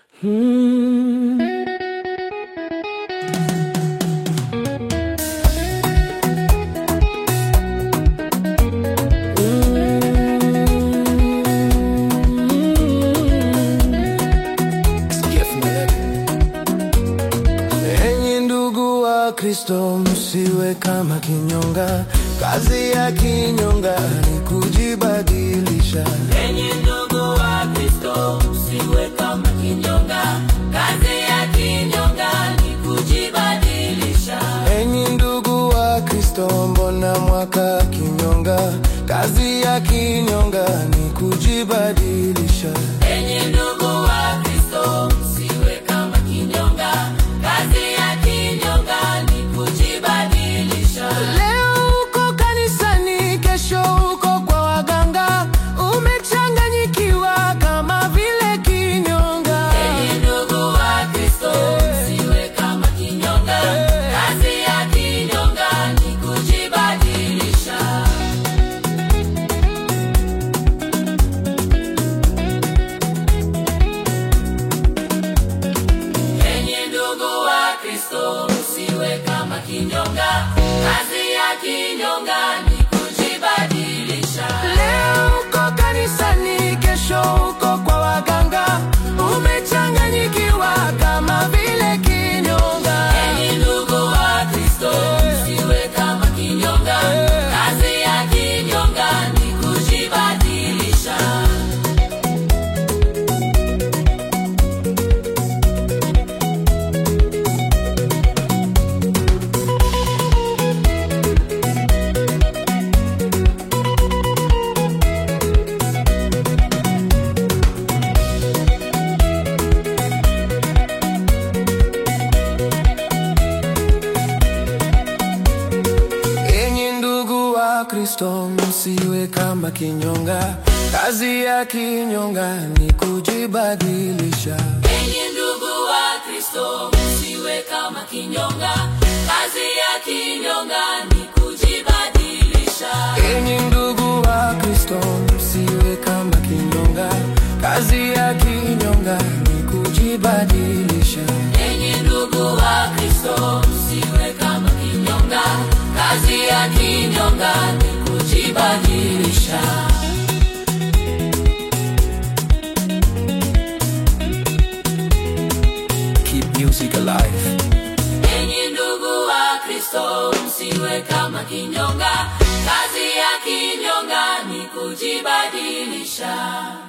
Hmm. Enyi ndugu wa Kristo, msiwe kama kinyonga. Kazi ya kinyonga ni kujibadilisha. Enyi ndugu wa Kristo, msiwe kama kinyonga. Kazi ya kinyonga ni kujibadilisha. Enyi ndugu wa Kristo, mbona mwaka kinyonga? Kazi ya kinyonga ni kujibadilisha. Enyi ndugu wa Kristo, msiwe kama kinyonga. Kazi ya kinyonga ni kujibadilisha. Leo uko kanisani, kesho uko kwa waganga, umechanganyikiwa kama vile kinyonga. Enyi ndugu wa Kristo, msiwe kama kinyonga. Kazi ya kinyonga ni kujibadilisha. Enyi ndugu wa Kristo, msiwe kama kinyonga. Kazi ya kinyonga ni kujibadilisha. Leo uko kanisani, kesho uko kwa waganga, umechanganyikiwa kama vile kinyonga. Enyi ndugu wa Kristo, msiwe kama kinyonga. Kazi ya kinyonga ni kujibadilisha. Enyi ndugu wa Kristo, msiwe kama kinyonga. Kazi ya kinyonga ni kujibadilisha. Enyi ndugu wa Kristo, msiwe kama kinyonga. Kazi ya kinyonga ni kujibadilisha. Enyi ndugu wa Kristo, msiwe kama kinyonga. Kazi ya kinyonga ni kujibadilisha. Enyi ndugu wa Kristo, msiwe kama kinyonga. Kazi ya kinyonga ni kujibadilisha. Keep music alive. Enyi ndugu wa Kristo, msiwe kama kinyonga. Kazi ya kinyonga ni kujibadilisha.